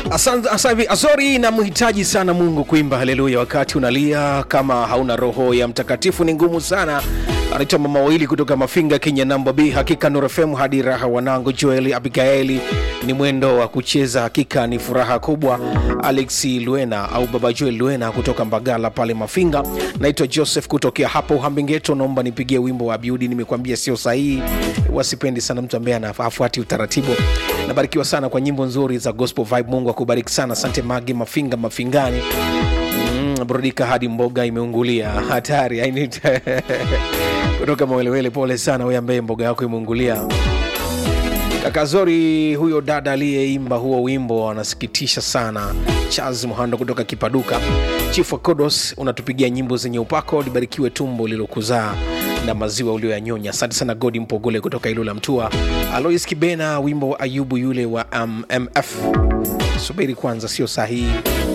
Asante sasa hivi Azori namhitaji sana Mungu kuimba haleluya wakati unalia kama hauna roho ya mtakatifu ni ngumu sana. Anaitwa mama wawili kutoka Mafinga, Kenya, namba B. Hakika Nuru FM hadi raha, wanangu Joeli Abigaeli, ni mwendo wa kucheza, hakika ni furaha kubwa. Alex Luena au baba Joel Luena kutoka Mbagala pale Mafinga. Naitwa Joseph kutokea hapo Uhambengeto, naomba nipigie wimbo wa Abiudi, nimekwambia sio sahihi. Wasipendi sana mtu ambaye anafuati utaratibu. Nabarikiwa sana kwa nyimbo nzuri za gospel vibe. Mungu akubariki sana, asante Magi Mafinga Mafingani. Mm, burudika hadi mboga imeungulia, hatari I need kutoka Mawelewele. Pole sana wewe ambaye mboga yako imeungulia. Kaka Zori, huyo dada aliyeimba huo wimbo anasikitisha sana. Charles Muhando kutoka Kipaduka. Chief wa Kodos, unatupigia nyimbo zenye upako. Libarikiwe tumbo lilokuzaa na maziwa ulioyanyonya. Asante sana Godi Mpogole kutoka Ilula Mtua. Alois Kibena, wimbo wa Ayubu yule wa um, MF. Subiri kwanza, sio sahihi.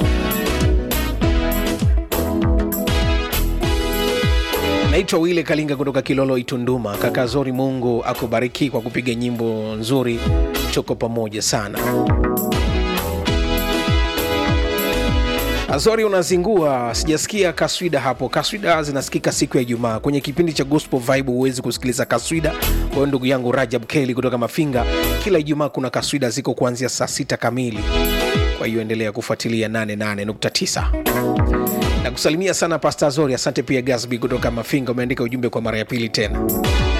Naitwa Wile Kalinga kutoka Kilolo Itunduma. Kaka Zori, Mungu akubariki kwa kupiga nyimbo nzuri, tuko pamoja sana. Azori unazingua, sijasikia kaswida hapo. Kaswida zinasikika siku ya Ijumaa kwenye kipindi cha Gospel Vibe, huwezi kusikiliza kaswida. Kwa hiyo ndugu yangu Rajab Keli kutoka Mafinga, kila Ijumaa kuna kaswida ziko kuanzia saa sita kamili. Kwa hiyo endelea kufuatilia 88.9 na kusalimia sana Pasta Zori. Asante pia Gasby kutoka Mafinga, umeandika ujumbe kwa mara ya pili tena.